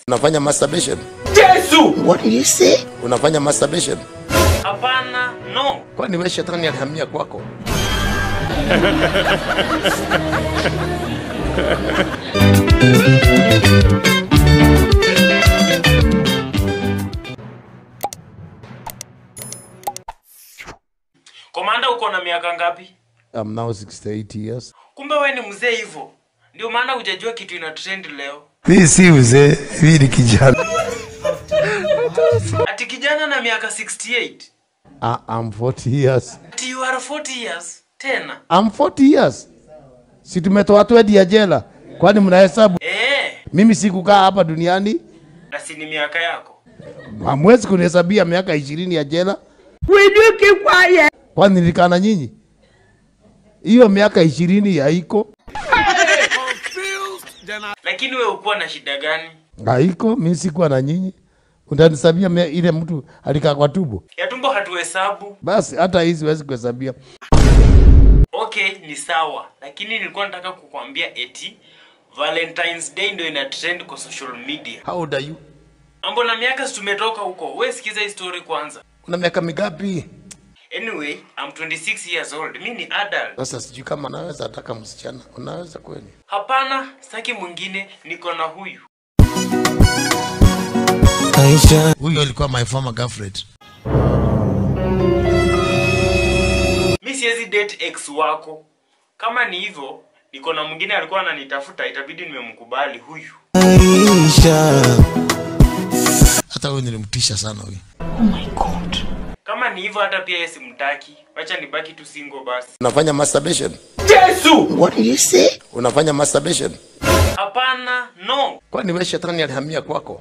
Unafanya masturbation? Yesu! What did you say? Unafanya masturbation? Hapana, no. Kwani wewe shetani alihamia kwako? Komanda, uko na miaka ngapi? I'm now 68 years. Kumbe we ni mzee hivyo, ndio maana hujajua kitu ina trend leo. Mimi si mzee, mimi ni kijana. Ati kijana na miaka 68 I, I'm 40 years. ati you are 40 years tena. I'm 40 years. Si tumetoa twedi ya jela. Kwani mnahesabu? Eh, Mimi sikukaa hapa duniani. na si ni miaka yako. Hamwezi kunihesabia miaka ishirini ya jela. Will you keep quiet? Kwani nilikaa na nyinyi? Hiyo miaka ishirini haiko, Lakini we ukuwa na shida gani? haiko. Mimi sikuwa na nyinyi, utanisabia mia- ile mtu alikaa kwa tubo. Ya tumbo hatuhesabu. Basi hata hii siwezi kuhesabia. Okay, ni sawa, lakini nilikuwa nataka kukwambia eti Valentine's Day ndio ina trend kwa social media. How old are you? Mambo na miaka si tumetoka huko. We sikiza hii story kwanza. Una miaka mingapi? Anyway, I'm 26 years old. Mi ni adult. Sasa sijui kama naweza ataka msichana. Unaweza kweli? Hapana, sitaki mwingine, niko na huyu. Huyo alikuwa my former girlfriend. Mi siwezi date ex wako. Kama ni hivyo, niko na mwingine alikuwa ananitafuta, itabidi nimemkubali huyu. Hata huyo nilimtisha sana huyo. Kama ni hivyo, hata pia yeye simtaki. Wacha nibaki tu single basi. Unafanya masturbation? Yesu! What did you say? Unafanya masturbation? Hapana, no. Kwani wewe shetani alihamia kwako?